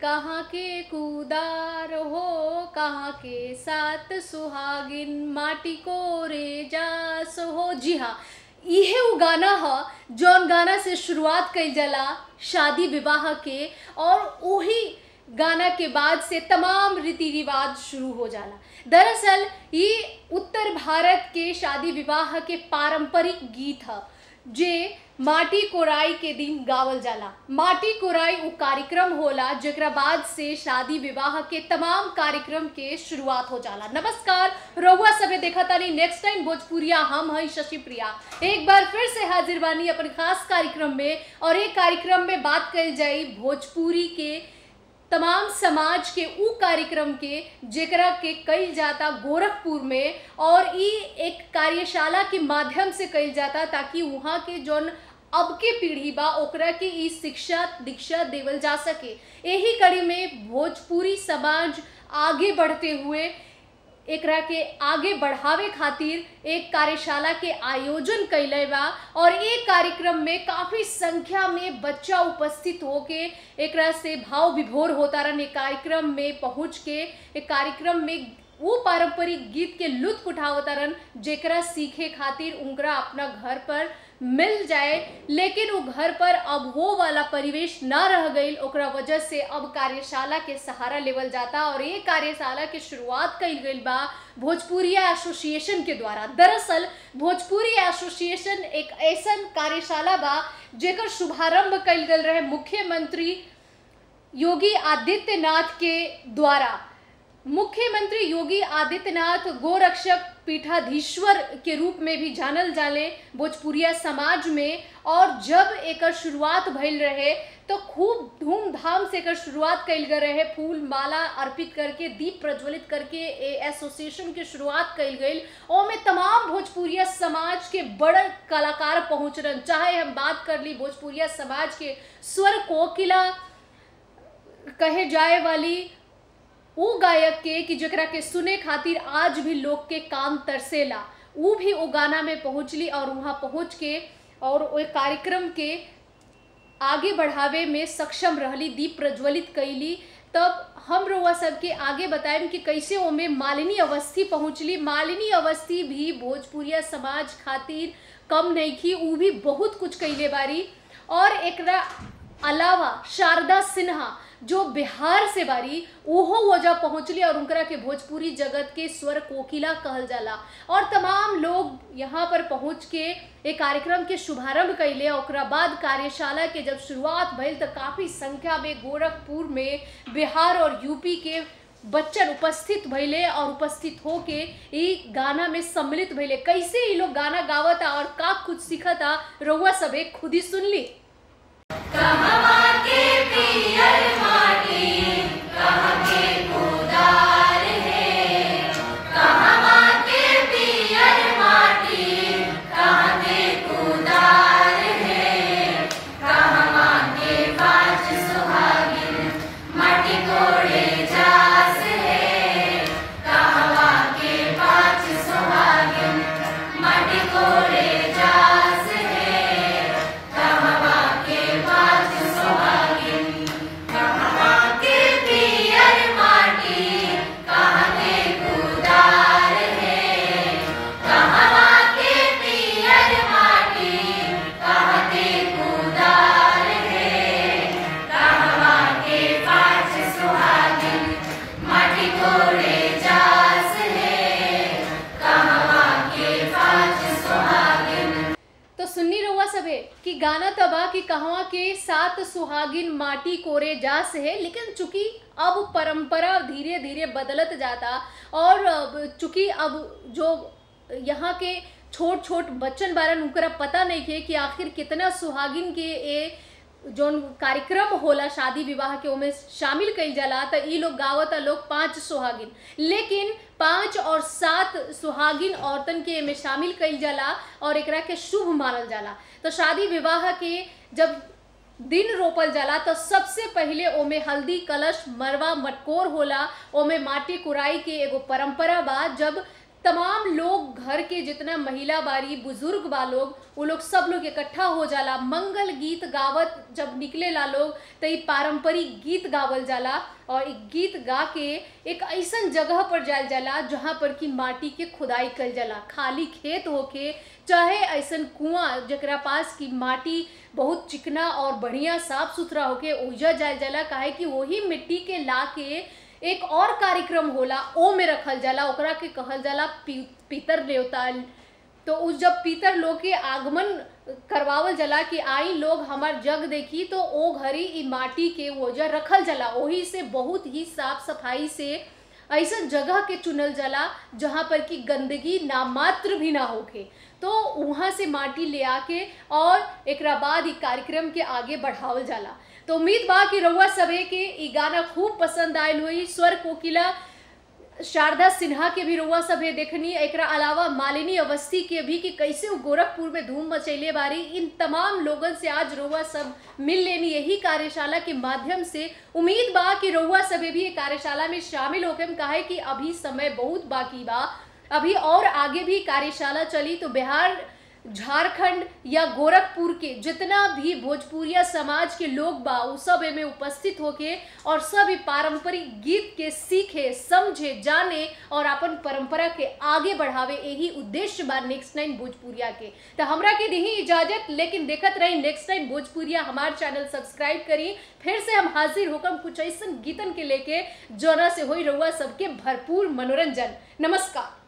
कहाँ के कुदार हो कहाँ के सात सुहागिन माटी को रेजास हो जी हाँ इहे उ गाना ह जौन गाना से शुरुआत कइल जाला शादी विवाह के और वही गाना के बाद से तमाम रीति रिवाज शुरू हो जाला दरअसल ये उत्तर भारत के शादी विवाह के पारंपरिक गीत ह जे माटी कोराई के दिन गावल जाला माटी कोराई उ कार्यक्रम होला जेकरा बाद से शादी विवाह के तमाम कार्यक्रम के शुरुआत हो जाला नमस्कार रहुआ सभे देखा तानी नेक्स्ट टाइम भोजपुरिया हम हई शशि प्रिया एक बार फिर से हाजिर बानी अपन खास कार्यक्रम में और एक कार्यक्रम में बात कल जाई भोजपुरी के तमाम समाज के उ कार्यक्रम के जेकरा के कइल जाता गोरखपुर में और ई एक कार्यशाला के माध्यम से कइल जाता ताकि वहाँ के जौन अब के पीढ़ी बा ओकरा के ई शिक्षा दीक्षा देवल जा सके यही कड़ी में भोजपुरी समाज आगे बढ़ते हुए एकरा के आगे बढ़ावे खातिर एक कार्यशाला के आयोजन कैले बा और एक कार्यक्रम में काफी संख्या में बच्चा उपस्थित होके एकरा से भाव विभोर होता रहन एक कार्यक्रम में पहुंच के एक कार्यक्रम में वो पारंपरिक गीत के लुत्फ उठावता रहन जेकरा सीखे खातिर उनकरा अपना घर पर मिल जाए लेकिन वो घर पर अब वो वाला परिवेश ना रह गई ओकरा वजह से अब कार्यशाला के सहारा लेवल जाता और ये कार्यशाला के शुरुआत कइल गई बा भोजपुरिया एसोसिएशन के द्वारा दरअसल भोजपुरी एसोसिएशन एक ऐसा कार्यशाला बा जेकर शुभारंभ कइल गल रहे मुख्यमंत्री योगी आदित्यनाथ के द्वारा मुख्यमंत्री योगी आदित्यनाथ गोरक्षक पीठाधीश्वर के रूप में भी जानल जाले भोजपुरिया समाज में और जब एकर शुरुआत भइल रहे तो खूब धूमधाम से एकर शुरुआत कइल गए रहे फूल माला अर्पित करके दीप प्रज्वलित करके ए एसोसिएशन के शुरुआत कइल गई ओमे तमाम भोजपुरिया समाज के बड़ कलाकार पहुंच रहे चाहे हम बात कर ली भोजपुरिया समाज के स्वर कोकिला कहे जाए वाली उ गायक के कि जकरा के सुने खातिर आज भी लोग के काम तरसेला उ भी वो गाना में पहुंचली और वहाँ पहुंच के और वो कार्यक्रम के आगे बढ़ावे में सक्षम रहली दीप प्रज्वलित कैली तब हम रउआ सबके आगे बताएम कि कैसे ओमे मालिनी अवस्थी पहुंचली मालिनी अवस्थी भी भोजपुरिया समाज खातिर कम नहीं की उ भी बहुत कुछ कैले बारी और एकरा अलावा शारदा सिन्हा जो बिहार से बारी ओहो वजह पहुंचली और उनकरा के भोजपुरी जगत के स्वर कोकिला कहल जाला और तमाम लोग यहाँ पर पहुंच के एक कार्यक्रम के शुभारंभ कैले ओकरा बाद कार्यशाला के जब शुरुआत भइल तो काफी संख्या में गोरखपुर में बिहार और यूपी के बच्चन उपस्थित भइले और उपस्थित होके ई गाना में सम्मिलित भइले कैसे ई लोग गाना गावता और का कुछ सीखता रउआ सबे खुद ही सुनली तो सुन्नी रउआ सबे कि गाना तबा कि कहवा के सात सुहागिन माटी कोरे जास है लेकिन चूंकि अब परंपरा धीरे धीरे बदलत जाता और अब चूंकि अब जो यहाँ के छोट छोट बच्चन बारन उनकरा पता नहीं है कि आखिर कितना सुहागिन के ए जोन कार्यक्रम होला शादी विवाह के ओमे शामिल कइल जाला त ई लोग गावता लोग पांच सुहागिन लेकिन पांच और सात सुहागिन औरतन के एमे शामिल कइल जाला और एकरा के शुभ मानल जाला तो शादी विवाह के जब दिन रोपल जाला तो सबसे पहिले ओमे हल्दी कलश मरवा मटकोर होला ओमे माटी कुराई के एगो परंपरा बा जब तमाम लोग घर के जितना महिला बारी बुजुर्ग बा लोग वो लोग सब लोग इकट्ठा हो जाला मंगल गीत गावत जब निकले ला लोग तो ई पारंपरिक गीत गावल जाला और एक गीत गा के एक ऐसन जगह पर जायल जाला जहाँ पर कि माटी के खुदाई कल जाला खाली खेत होके चाहे ऐसन कुआं जकरा पास की माटी बहुत चिकना और बढ़िया साफ सुथरा होके ओइजा जायल जाला काहे कि वही मिट्टी के ला के एक और कार्यक्रम होला ओ में रखल जाला ओकरा के कहल जाला पी, पितर देवता तो उस जब पितर लोग के आगमन करवावल जाला कि आई लोग हमार जग देखी तो ओ घरी ई माटी के वजह रखल जाला ओही से बहुत ही साफ सफाई से ऐसा जगह के चुनल जाला जहाँ पर कि गंदगी नामात्र भी ना होके तो वहाँ से माटी ले आके और एकरा बाद ई कार्यक्रम के आगे बढ़ावल जाला तो उम्मीद बा कि रउआ सभे के ई गाना खूब पसंद आयल हुई स्वर कोकिला शारदा सिन्हा के भी रउआ सभे देखनी एकरा अलावा मालिनी अवस्थी के भी कि कैसे वो गोरखपुर में धूम मचैले बारी इन तमाम लोगन से आज रउआ सब मिल लेनी यही कार्यशाला के माध्यम से उम्मीद बा कि रउआ सभे भी ये कार्यशाला में शामिल होके काहे कि अभी समय बहुत बाकी बा अभी और आगे भी कार्यशाला चली तो बिहार झारखंड या गोरखपुर के जितना भी भोजपुरिया समाज के लोग बा उ सब एमे उपस्थित होके और सब ई पारंपरिक गीत के सीखे समझे जाने और अपन परंपरा के आगे बढ़ावे यही उद्देश्य बा नेक्स्ट नाइन भोजपुरिया के तो हमरा के दही इजाजत लेकिन देखत रही नेक्स्ट नाइन भोजपुरिया हमार चैनल सब्सक्राइब करी फिर से हम हाजिर होकर कुछ ऐसा गीतन के लेके जोना से होई रहुआ सबके भरपूर मनोरंजन नमस्कार